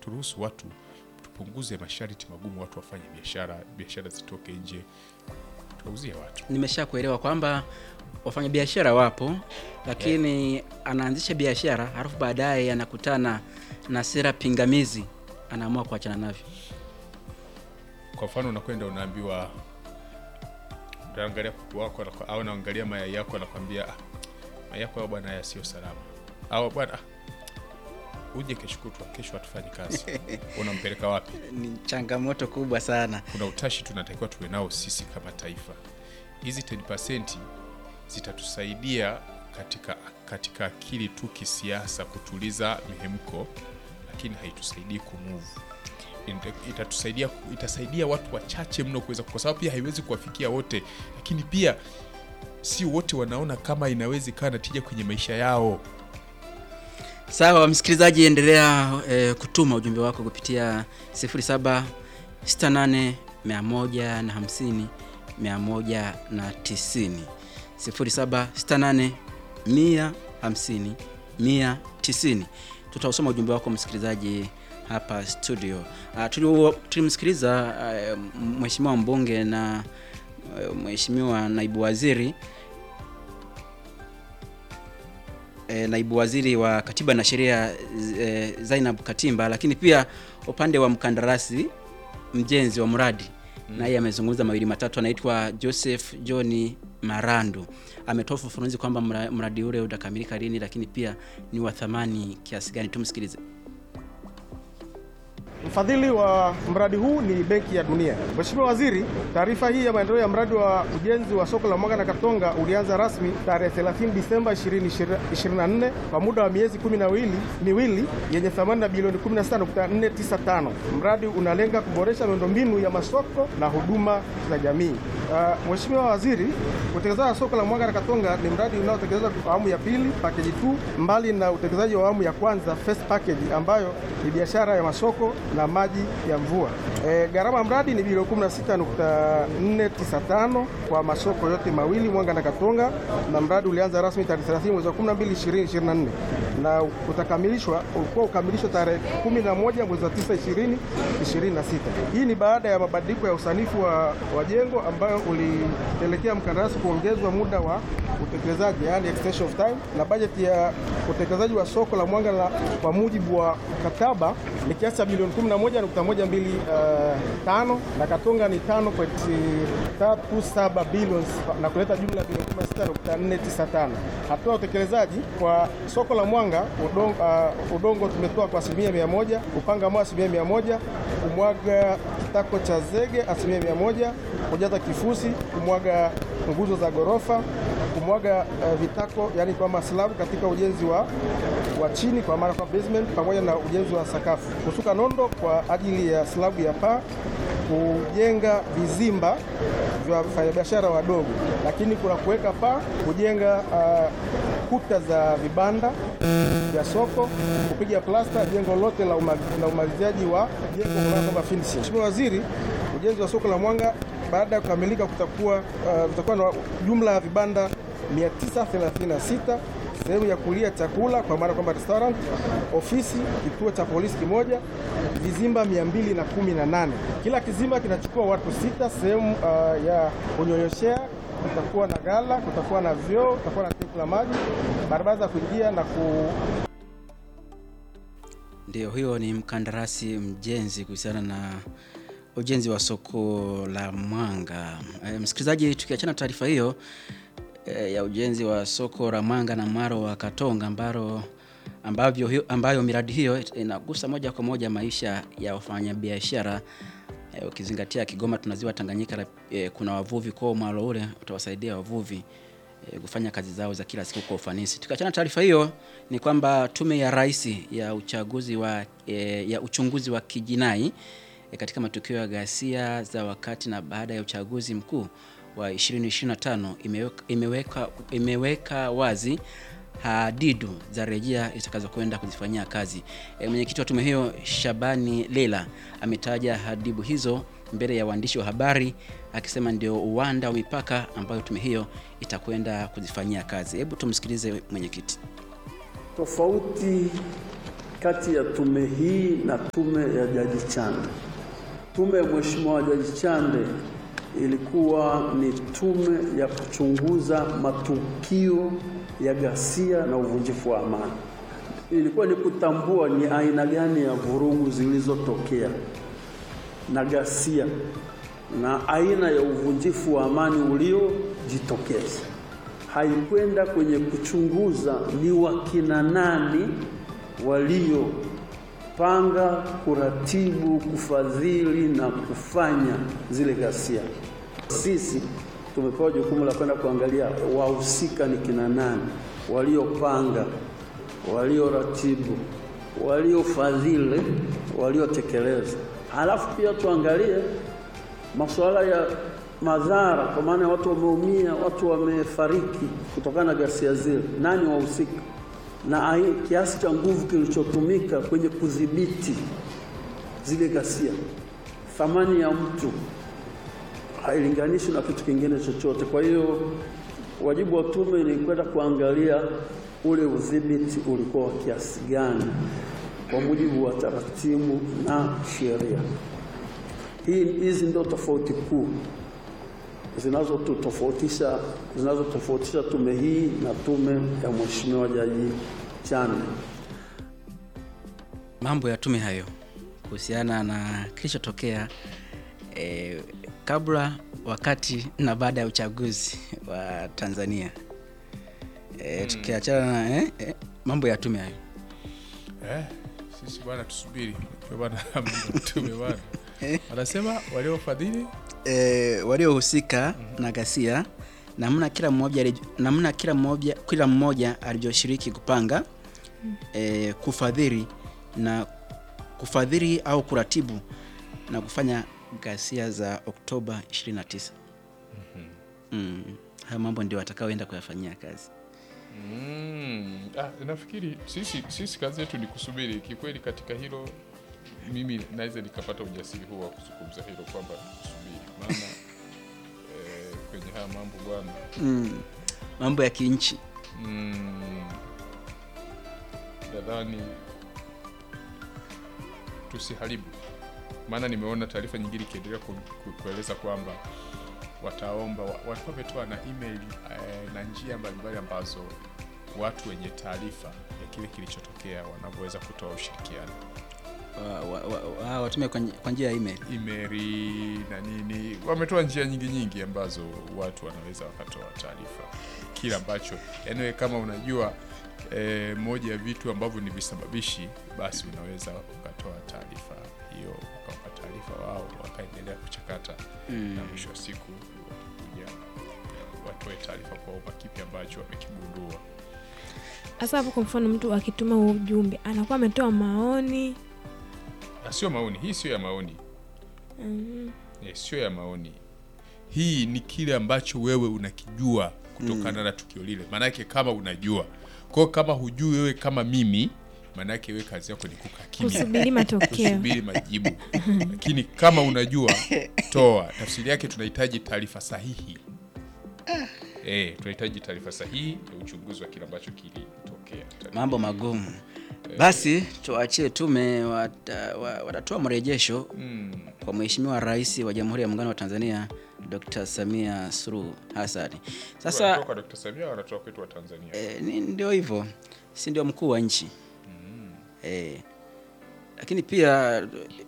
turuhusu watu tupunguze masharti magumu, watu wafanye biashara, biashara zitoke nje, tuwauzie watu. Nimesha kuelewa kwamba wafanyabiashara wapo, lakini anaanzisha biashara halafu baadaye anakutana na sera pingamizi, anaamua kuachana navyo. Kwa mfano, unakwenda unaambiwa, unaangalia kuku wako anakwa- au unaangalia mayai yako, anakwambia ah, mayai yako hayo bwana, haya sio salama, au bwana ah, uje kesho kutwa, kesho hatufanyi kazi. Unampeleka wapi? Ni changamoto kubwa sana. kuna utashi tunatakiwa tuwe nao sisi kama taifa. Hizi 10% zitatusaidia katika katika akili tu kisiasa, kutuliza mihemko, lakini haitusaidii kumove. Ita- Itatusaidia, itasaidia watu wachache mno kuweza, kwa sababu pia haiwezi kuwafikia wote, lakini pia si wote wanaona kama inaweza ikawa na tija kwenye maisha yao. Sawa, msikilizaji, endelea eh, kutuma ujumbe wako kupitia 0768 150 190 0768 150 190. Tutausoma ujumbe wako msikilizaji hapa studio. Uh, tuli- tulimsikiliza uh, mheshimiwa mbunge na uh, mheshimiwa naibu waziri e, naibu waziri wa katiba na sheria e, Zainab Katimba, lakini pia upande wa mkandarasi mjenzi wa mradi naye amezungumza mawili matatu. Anaitwa Joseph John Marandu, ametoa ufafanuzi kwamba mra- mradi ule utakamilika lini, lakini pia ni wa thamani kiasi gani. Tumsikilize. Mfadhili wa mradi huu ni Benki ya Dunia. Mheshimiwa Waziri, taarifa hii ya maendeleo ya mradi wa ujenzi wa soko la Mwanga na Katonga ulianza rasmi tarehe 30 Disemba 2024 kwa muda wa miezi kumi na miwili miwili yenye thamani ya bilioni 16.495. Mradi unalenga kuboresha miundombinu ya masoko na huduma za jamii. Uh, Mheshimiwa Waziri, utekelezaji wa soko la Mwanga na Katonga ni mradi unaotekelezwa kwa awamu ya pili package 2 mbali na utekelezaji wa awamu ya kwanza first package ambayo ni biashara ya masoko na maji ya mvua. E, gharama ya mradi ni bilioni 16.495 kwa masoko yote mawili Mwanga na Katonga, na mradi ulianza rasmi tarehe 30 mwezi wa 12 2024 na utakamilishwa ulikuwa ukamilishwa tarehe 11 mwezi wa 9 2026. Hii ni baada ya mabadiliko ya usanifu wa, wa jengo ambayo ulipelekea mkandarasi kuongezwa muda wa utekelezaji, yani extension of time, na bajeti ya utekelezaji wa soko la Mwanga la, kwa mujibu wa mkataba ni kiasi cha bilioni 11.125 na Katonga ni 5.37 bilioni na kuleta jumla ya bilioni 16.495. Hatua ya utekelezaji kwa soko la Mwanga udongo, uh, udongo tumetoa kwa asilimia mia moja, kupanga mawe asilimia mia moja, kumwaga kitako cha zege asilimia mia moja, kujaza kifusi, kumwaga nguzo za ghorofa, kumwaga uh, vitako yani kwamba slabu katika ujenzi wa, wa chini kwa maana kwa basement, pamoja na ujenzi wa sakafu, kusuka nondo kwa ajili ya slabu ya paa, kujenga vizimba vya wafanyabiashara wadogo, lakini kuna kuweka paa, kujenga uh, kuta za vibanda vya soko, kupiga plasta jengo lote la uma- la umaliziaji wa jengo kama finishing. Mheshimiwa Waziri, ujenzi wa soko la Mwanga baada ya kukamilika kutakuwa uh, kutakuwa na jumla ya vibanda 936 sehemu ya kulia chakula kwa maana kwamba restaurant, ofisi, kituo cha polisi kimoja, vizimba 218. Kila kizimba kinachukua watu sita. Sehemu uh, ya kunyonyoshea kutakuwa na gala, kutakuwa na vyoo, kutakuwa na tenki la maji, barabara za kuingia na ku Ndio, huyo ni mkandarasi mjenzi kuhusiana na ujenzi wa soko la Mwanga. E, msikilizaji, tukiachana taarifa hiyo e, ya ujenzi wa soko la Mwanga na Mwaro wa Katonga ambalo ambavyo hiyo, ambayo miradi hiyo inagusa moja kwa moja maisha ya wafanyabiashara e, ukizingatia Kigoma tuna ziwa Tanganyika la- e, kuna wavuvi kwa mwalo ule utawasaidia wavuvi e, kufanya kazi zao za kila siku kwa ufanisi. Tukiachana na taarifa hiyo ni kwamba Tume ya Rais ya uchaguzi wa e, ya uchunguzi wa kijinai e, katika matukio ya ghasia za wakati na baada ya uchaguzi mkuu wa 2025 imeweka, imeweka, imeweka wazi hadidu za rejea zitakazokwenda kuzifanyia kazi. E, mwenyekiti wa tume hiyo Shabani Lela ametaja hadidu hizo mbele ya waandishi wa habari akisema ndio uwanda wa mipaka ambayo tume hiyo itakwenda kuzifanyia kazi. Hebu tumsikilize mwenyekiti. tofauti kati ya tume hii na tume ya Jaji Chande. Tume ya Mheshimiwa Jaji Chande ilikuwa ni tume ya kuchunguza matukio ya ghasia na uvunjifu wa amani. Ilikuwa ni kutambua ni aina gani ya vurugu zilizotokea na ghasia na aina ya uvunjifu wa amani uliojitokeza. Haikwenda kwenye kuchunguza ni wakina nani waliopanga, kuratibu, kufadhili na kufanya zile ghasia. Sisi tumepewa jukumu la kwenda kuangalia wahusika ni kina nani, waliopanga, walioratibu, waliofadhili, waliotekeleza. Halafu pia tuangalie masuala ya madhara, kwa maana watu wameumia, watu wamefariki kutokana na ghasia zile, nani wahusika na ai- kiasi cha nguvu kilichotumika kwenye kudhibiti zile ghasia. Thamani ya mtu hailinganishwi na kitu kingine chochote. Kwa hiyo wajibu wa tume ni kwenda kuangalia ule udhibiti ulikuwa wa kiasi gani kwa mujibu wa taratibu na sheria. Hii hizi ndio tofauti kuu zinazotofautisha zinazotofautisha tume hii na tume ya Mheshimiwa Jaji Chande. Mambo ya tume hayo kuhusiana na kilichotokea eh, kabla, wakati na baada ya uchaguzi wa Tanzania eh, tukiachana na eh, eh, mambo ya tume hayo Eh, sisi bwana tusubiri Kwa bwana mambo ya tume bwana anasema waliofadhili eh, waliohusika na ghasia namna kila mmoja alij- namna kila mmoja kila mmoja alivyoshiriki kupanga eh, kufadhili na kufadhili au kuratibu na kufanya ghasia za Oktoba 29. Mm. Hayo mambo ndio watakaoenda kuyafanyia kazi. Mm, ah, nafikiri sisi, sisi kazi yetu ni kusubiri kikweli. Katika hilo mimi naweza nikapata ujasiri huu wa kuzungumza hilo kwamba tusubiri, maana eh, kwenye haya mambo bwana Mm. Mambo ya kinchi. mm, nadhani tusiharibu, maana nimeona taarifa nyingine ikiendelea ku, ku, kueleza kwamba wataomba wa- walikuwa wametoa na email eh, na njia mbalimbali ambazo watu wenye taarifa ya kile kilichotokea wanavyoweza kutoa ushirikiano Wa- wa- wa- wa- Watume kwa nj- kwa njia ya email. imeri na nini, wametoa njia nyingi nyingi ambazo watu wanaweza wakatoa taarifa kile ambacho yani, wewe kama unajua e, moja ya vitu ambavyo ni visababishi, basi unaweza ukatoa taarifa hiyo, ukawapa taarifa wao, wakaendelea kuchakata na mwisho wa siku kuja watoe taarifa kwa umma kipi ambacho wamekigundua. Hasa hapo, kwa mfano, mtu akituma huo ujumbe anakuwa ametoa maoni Na sio maoni, hii sio ya maoni Eh, sio ya maoni. Hii ni kile ambacho wewe unakijua kutokana na tukio lile. Maanake kama unajua, kwa hiyo kama hujui wewe kama mimi, maanake wewe kazi yako ni kukaa kimya, kusubiri matokeo. kusubiri majibu. Lakini kama unajua, toa. Tafsiri yake tunahitaji taarifa sahihi. Eh, tunahitaji taarifa sahihi ya uchunguzi wa kile ambacho kilitokea. Mambo magumu. Basi tuachie tume wata- wa- watatoa mrejesho Mm. kwa Mheshimiwa Rais wa Jamhuri ya Muungano wa Tanzania Dr. Samia Suluhu Hassan. Sasa Wanatoka Dr. Samia wanatoka kwetu wa Tanzania. e, ni ndio hivyo, si ndio mkuu wa nchi e, lakini pia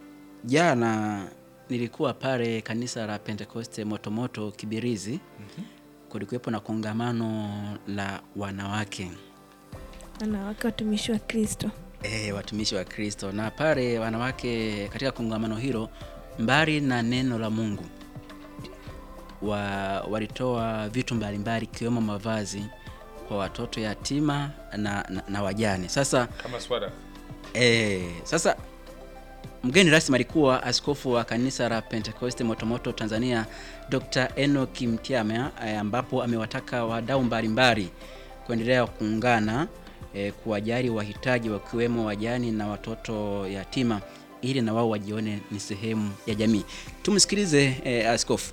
jana nilikuwa pale kanisa la Pentekoste Motomoto Kibirizi, kulikuwepo na kongamano la wanawake Wanawake watumishi wa Kristo. e, watumishi wa Kristo, na pale wanawake katika kongamano hilo, mbali na neno la Mungu wa, walitoa vitu mbalimbali ikiwemo mavazi kwa watoto yatima na, na, na wajane. Sasa Kama swala e, sasa mgeni rasmi alikuwa askofu wa kanisa la Pentekoste Motomoto Tanzania Dr. Enoch Mtiama e, ambapo amewataka wadau mbalimbali kuendelea kuungana e, kuwajali wahitaji wakiwemo wajani na watoto yatima ili na wao wajione ni sehemu ya jamii. Tumsikilize e, askofu.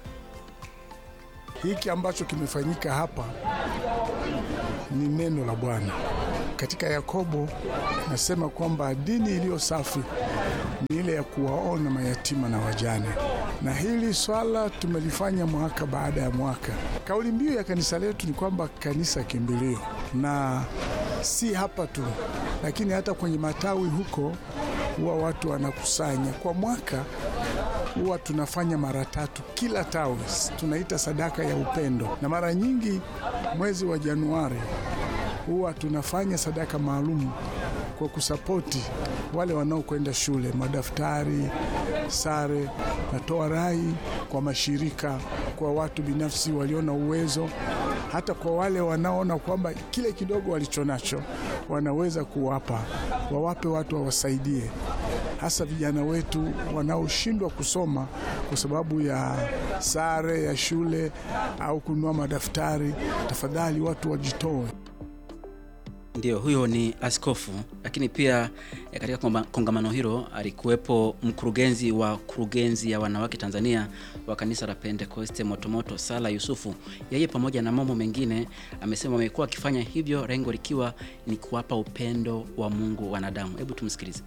Hiki ambacho kimefanyika hapa ni neno la Bwana katika Yakobo nasema kwamba dini iliyo safi ni ile ya kuwaona mayatima na wajane, na hili swala tumelifanya mwaka baada ya mwaka. Kauli mbiu ya kanisa letu ni kwamba kanisa kimbilio, na si hapa tu, lakini hata kwenye matawi huko huwa watu wanakusanya kwa mwaka huwa tunafanya mara tatu kila tawi, tunaita sadaka ya upendo, na mara nyingi mwezi wa Januari huwa tunafanya sadaka maalum kwa kusapoti wale wanaokwenda shule, madaftari, sare. Natoa rai kwa mashirika, kwa watu binafsi waliona uwezo, hata kwa wale wanaoona kwamba kile kidogo walichonacho wanaweza kuwapa, wawape watu wawasaidie hasa vijana wetu wanaoshindwa kusoma kwa sababu ya sare ya shule au kununua madaftari. Tafadhali watu wajitoe. Ndio, huyo ni askofu, lakini pia eh, katika konga- kongamano hilo alikuwepo mkurugenzi wa kurugenzi ya wanawake Tanzania wa kanisa la Pentekoste Motomoto, Sala Yusufu. Yeye pamoja na mambo mengine amesema wamekuwa wakifanya hivyo, lengo likiwa ni kuwapa upendo wa Mungu wanadamu. Hebu tumsikilize.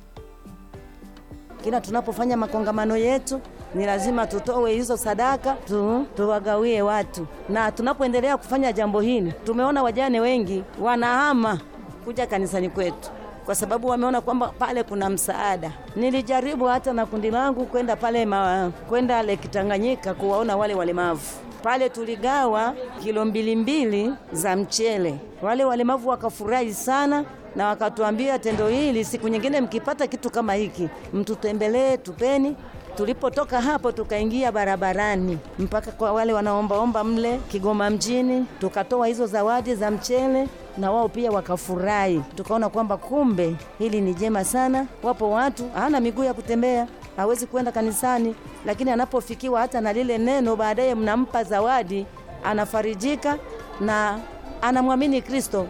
Kila tunapofanya makongamano yetu ni lazima tutoe hizo sadaka tu, tuwagawie watu, na tunapoendelea kufanya jambo hili, tumeona wajane wengi wanahama kuja kanisani kwetu kwa sababu wameona kwamba pale kuna msaada. Nilijaribu hata na kundi langu kwenda pale ma, kwenda Lake Tanganyika kuwaona wale walemavu pale tuligawa kilo mbili mbili za mchele. Wale walemavu wakafurahi sana na wakatuambia, tendo hili siku nyingine mkipata kitu kama hiki mtutembelee, tupeni. Tulipotoka hapo tukaingia barabarani mpaka kwa wale wanaombaomba mle Kigoma mjini, tukatoa hizo zawadi za mchele na wao pia wakafurahi. Tukaona kwamba kumbe hili ni jema sana. Wapo watu hana miguu ya kutembea hawezi kwenda kanisani, lakini anapofikiwa hata na lile neno, baadaye mnampa zawadi, anafarijika na anamwamini Kristo.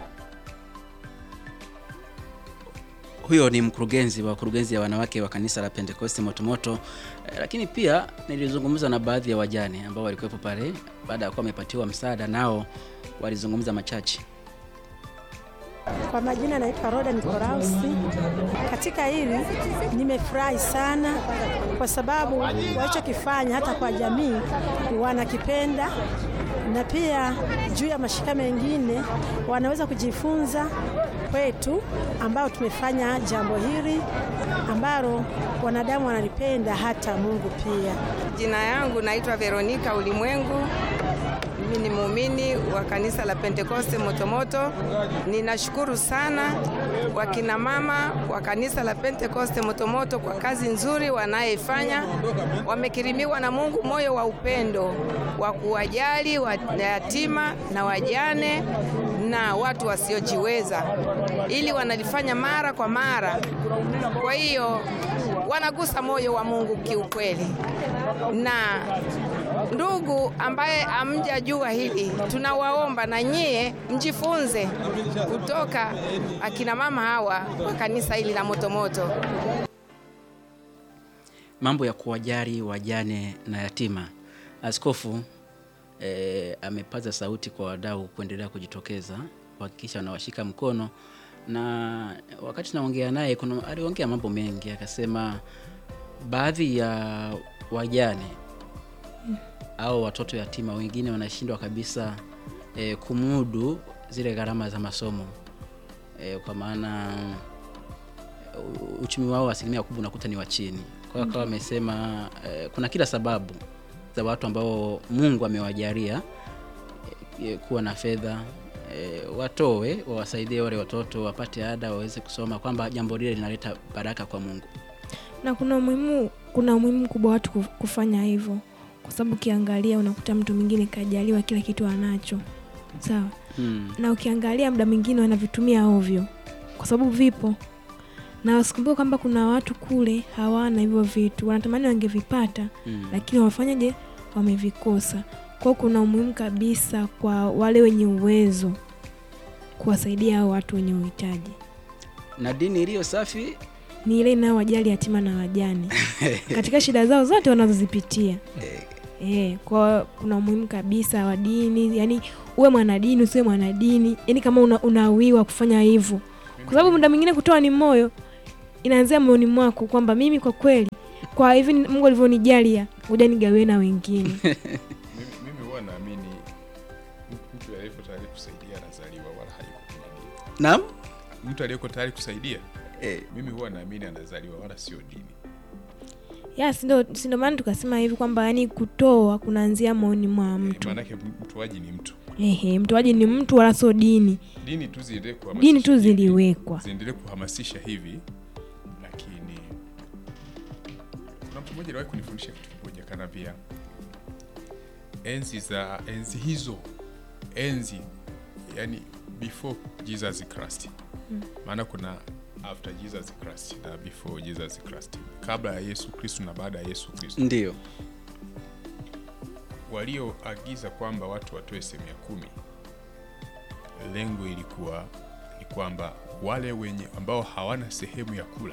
Huyo ni mkurugenzi wa kurugenzi ya wanawake wa kanisa la Pentekoste Motomoto. Eh, lakini pia nilizungumza na baadhi ya wajane ambao walikuwepo pale baada ya kuwa wamepatiwa msaada, nao walizungumza machache. Kwa majina naitwa Roda Nikolausi. Katika hili nimefurahi sana kwa sababu walichokifanya hata kwa jamii wanakipenda, na pia juu ya mashirika mengine wanaweza kujifunza kwetu ambao tumefanya jambo hili ambalo wanadamu wanalipenda, hata Mungu pia. Jina yangu naitwa Veronika Ulimwengu. Mimi ni muumini wa kanisa la Pentekoste Motomoto. Ninashukuru sana wakina mama wa kanisa la Pentekoste Motomoto kwa kazi nzuri wanayoifanya. Wamekirimiwa na Mungu moyo wa upendo wa kuwajali yatima na wajane na watu wasiojiweza, ili wanalifanya mara kwa mara. Kwa hiyo wanagusa moyo wa Mungu kiukweli. Na ndugu ambaye amjajua hili, tunawaomba na nyie mjifunze kutoka akina mama hawa wa kanisa hili la Motomoto. Mambo ya kuwajali wajane na yatima. Askofu eh, amepaza sauti kwa wadau kuendelea kujitokeza kuhakikisha wanawashika mkono, na wakati naongea naye kuna aliongea mambo mengi, akasema baadhi ya wajane au watoto yatima wengine wanashindwa kabisa eh, kumudu zile gharama za masomo eh, kwa maana u- uchumi wao asilimia kubwa unakuta ni wa chini. Kwa hiyo akawa amesema eh, kuna kila sababu za watu ambao Mungu amewajalia eh, kuwa na fedha eh, watoe wawasaidie wale watoto wapate ada waweze kusoma, kwamba jambo lile linaleta baraka kwa Mungu. na kuna umuhimu kuna umuhimu mkubwa watu kuf- kufanya hivyo kwa sababu ukiangalia unakuta mtu mwingine kajaliwa kila kitu anacho sawa Hmm. na ukiangalia muda mwingine wanavitumia ovyo kwa sababu vipo na wasikumbuke kwamba kuna watu kule hawana hivyo vitu wanatamani wangevipata Hmm. lakini wafanyaje wamevikosa kwao kuna umuhimu kabisa kwa wale wenye uwezo kuwasaidia hao watu wenye uhitaji na dini iliyo safi ni ile inayowajali yatima na wajane katika shida zao zote wanazozipitia e, kwa kuna umuhimu kabisa wa dini yani uwe mwanadini usiwe mwanadini yani kama una, unawiwa kufanya hivyo kwa sababu muda mwingine kutoa ni moyo, inaanzia moyoni mwako kwamba mimi kwa kweli, kwa hivi Mungu alivyonijalia, ngoja nigawie na wengine. mimi, mimi huwa naamini mtu aliyeko tayari kusaidia anazaliwa wala hayuko kwenye dini. Naam? Mtu aliyeko tayari kusaidia Eh. mimi huwa naamini anazaliwa wala sio dini. ya sindo sindo maana tukasema hivi kwamba yani kutoa kunaanzia moyoni mwa mtu. Maanake mtoaji ni mtu. Ehe, mtoaji ni mtu wala sio dini. Dini tu ziendelee kuhamasisha Dini tu hivi, ziliwekwa. ziendelee kuhamasisha hivi, lakini kuna mtu mmoja aliwahi kunifundisha kitu kimoja, kanambia enzi za enzi hizo enzi yani before Jesus Christ Mm. maana kuna after Jesus Christ na before Jesus Christ, kabla ya Yesu Kristo na baada ya Yesu Kristo. Ndio. Walioagiza kwamba watu watoe sehemu ya kumi, lengo ilikuwa ni kwamba wale wenye ambao hawana sehemu ya kula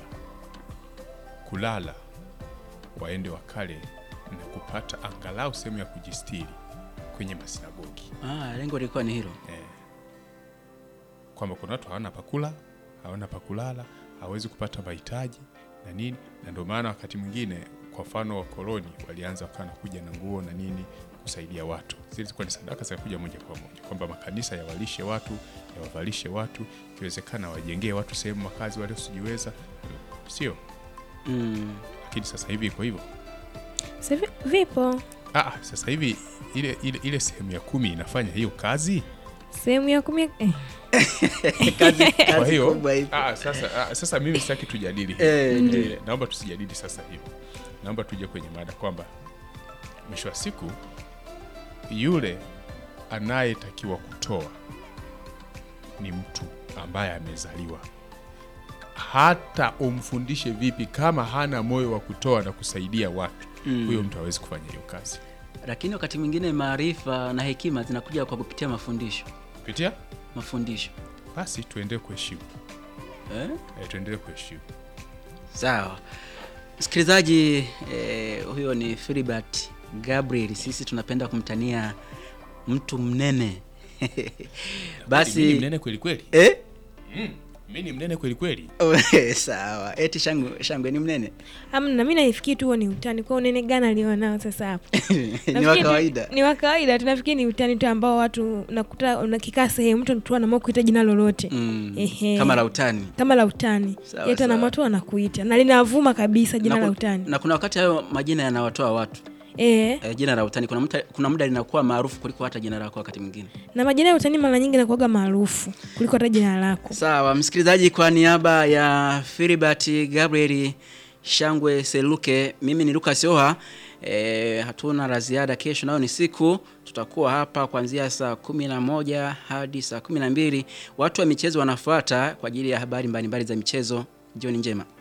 kulala waende wakale na kupata angalau sehemu ya kujistiri kwenye masinagogi Ah, lengo lilikuwa ni hilo. eh, kwamba kuna watu hawana pakula, hawana pakulala, hawezi kupata mahitaji na nini, na ndio maana wakati mwingine, kwa mfano wakoloni walianza wakawa nakuja na nguo na nini kusaidia watu. Zile zilikuwa ni sadaka zinakuja moja kwa moja, kwamba makanisa yawalishe watu, yawavalishe watu, ikiwezekana wajengee watu sehemu makazi waliosijiweza, sio Mm. lakini sasa hivi iko hivyo. Sasa hivi vipo Ah, sasa hivi ile, ile, ile sehemu ya kumi inafanya hiyo kazi. sehemu ya kumi eh. Kazi, Kwa kazi hiyo kubwa ipo. ah, sasa, ah, sasa mimi sitaki tujadili hivi. Eh, ndio. Eh, naomba tusijadili sasa hivi, naomba tuje kwenye mada kwamba mwisho wa siku yule anayetakiwa kutoa ni mtu ambaye amezaliwa. Hata umfundishe vipi, kama hana moyo wa kutoa na kusaidia watu, Mm. huyo mtu hawezi kufanya hiyo kazi. Lakini wakati mwingine maarifa na hekima zinakuja kwa kupitia mafundisho. Pitia Mafundisho. basi, tuendelee kuheshimu Eh? eh, tuendelee kuheshimu. Sawa. Msikilizaji eh, huyo ni Filibert Gabriel. Sisi tunapenda kumtania mtu mnene. Mimi ni Basi mnene kweli kweli. eh? Mm, mimi ni mnene kweli kweli. Sawa. Eti shangwe, shangwe ni mnene. Amna, mi naifikiri tu huo ni utani. Kwa unene gani alionao sasa hapo? ni Nafikiri wa tu- kawaida. Ni wa kawaida, tunafikiri ni utani tu ambao watu nakuta unakikaa sehemu mtu tu anaamua kuita jina lolote Mm. Ehe. Kama la utani. kama la utani, Sawa, yetu sawa. anaamua tu anakuita na linavuma kabisa jina na, la ku- utani na kuna wakati hayo majina yanawatoa watu eh. e, jina la utani kuna, mta, kuna muda linakuwa maarufu kuliko hata jina lako wakati mwingine Na majina ya utani mara nyingi nakuaga maarufu kuliko hata jina lako. sawa msikilizaji kwa niaba ya filibert gabriel shangwe seluke mimi ni lukas oha e, hatuna la ziada kesho nayo ni siku tutakuwa hapa kuanzia saa kumi na moja hadi saa kumi na mbili watu wa michezo wanafuata kwa ajili ya habari mbalimbali za michezo jioni njema